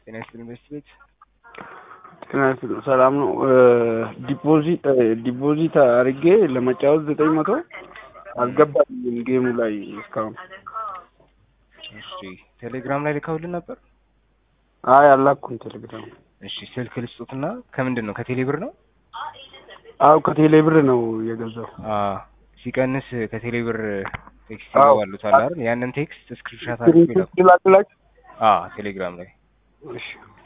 ጤና ይስጥልኝ በስት ቤት ጤና ይስጥልኝ ሰላም ነው። ዲፖዚት ዲፖዚት አድርጌ ለመጫወት ዘጠኝ መቶ አልገባልኝም ጌሙ ላይ እስካሁን። እሺ ቴሌግራም ላይ ልከውልን ነበር? አይ አላኩም ቴሌግራም። እሺ ስልክ ልስጡትና ከምንድን ነው ከቴሌ ብር ነው? አው ከቴሌ ብር ነው የገዛው። አዎ ሲቀንስ ከቴሌ ብር ቴክስት አዎ። ይገባሉታል አይደል? ያንን ቴክስት ስክሪንሾት አድርገው ይላኩ። ላክላችሁ? አዎ ቴሌግራም ላይ እሺ